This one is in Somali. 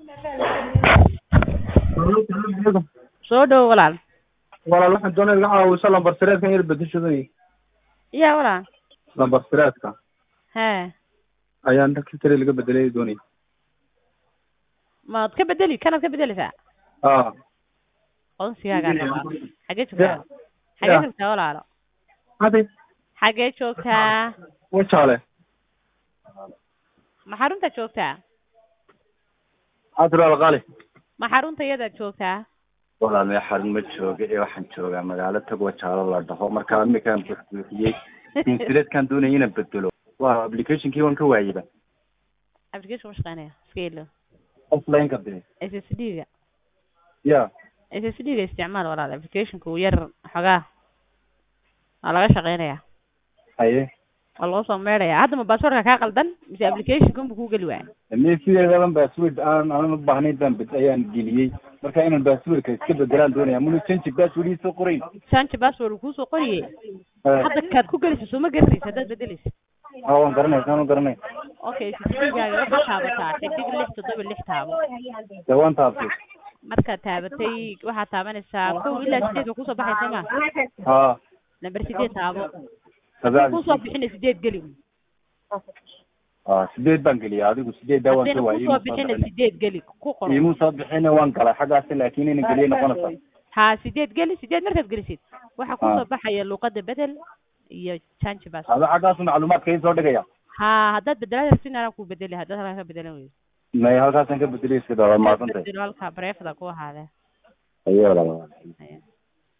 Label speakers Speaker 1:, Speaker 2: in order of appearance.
Speaker 1: soo dhowo walaal
Speaker 2: walaal waxaan doonaya inaad caawiso lambar sireedkan yar bedeshaday
Speaker 1: ya walaal
Speaker 2: lambar sireedka
Speaker 1: hee
Speaker 2: ayaan secretary laga bedelay doonaya
Speaker 1: maad ka bedeli kanaad ka bedeleysaa
Speaker 2: a
Speaker 1: aqoonsigaagaa rabaa xagee joogtaa xagee joogtaa walaalo
Speaker 2: hadi
Speaker 1: xagee joogtaa
Speaker 2: wajaale
Speaker 1: ma xarunta joogtaa
Speaker 2: adral qali
Speaker 3: ma xarunta iyadaad joogtaa
Speaker 4: walaal mee xarun ma jooga ee waxaan joogaa magaalo tagwa jaalo la dhaho marka imikaan buuxbuuxiyey insireedkaan doonaya inaan bedelo waa applicationkii waan ka waayeba
Speaker 3: application ma shaqeynaya iska ilo
Speaker 4: offline ka dee
Speaker 3: s s d ga
Speaker 4: ya
Speaker 3: s s d ga isticmaal walaal applicationka uu yar xogaa waa laga shaqeynaya
Speaker 4: haye
Speaker 3: waa loo soo meedhaya hadda ma baasboortka kaa qaldan mise applicationka unba kuu geli waaya
Speaker 4: me sideedaban password aan aanan u baahnayn baan bed ayaan geliyey marka inaan passwordka iska bedelaan doonaya munu change password ii soo qorayn
Speaker 3: change password uu kuusoo qoriyey hadda kaad ku gelaysa sooma garanaysa haddaad bedeleysa
Speaker 4: ha waan garanay saan u garanay
Speaker 3: okay ssdgaaga waxaad taabataa xidig lix toddoba lix taabo
Speaker 4: dee waan taabtay
Speaker 3: markaad taabatay waxaad taabanaysaa kow ilaa sideed waa kusoo baxaysa ma
Speaker 4: ha
Speaker 3: lamber sideed taabo
Speaker 4: kabacdi
Speaker 3: kusoo bixina sideed geli
Speaker 4: ha sideed baan geliyay adigu sideeddaa waan
Speaker 3: haddayna
Speaker 4: ka waayey
Speaker 3: kusoo bixina sideed geli ku qoro
Speaker 4: imuu soo bixina waan galay xaggaasi laakiin inaan geliye noqonaysa
Speaker 3: ha sideed geli sideed markaad gelisid waxaa kusoo baxaya luuqada bedel iyo change pass
Speaker 4: ada xaggaasu macluumaadka ii soo dhigaya
Speaker 3: ha haddaad bedelaad rabtin anaa ku bedeli haddaad halkaa ka bedelan weydo
Speaker 4: may halkaasaan ka bedelay iska daa maadsantahay
Speaker 3: bedelo halkaa bareefda ku ahaadee
Speaker 4: ayo walaal
Speaker 3: Haya.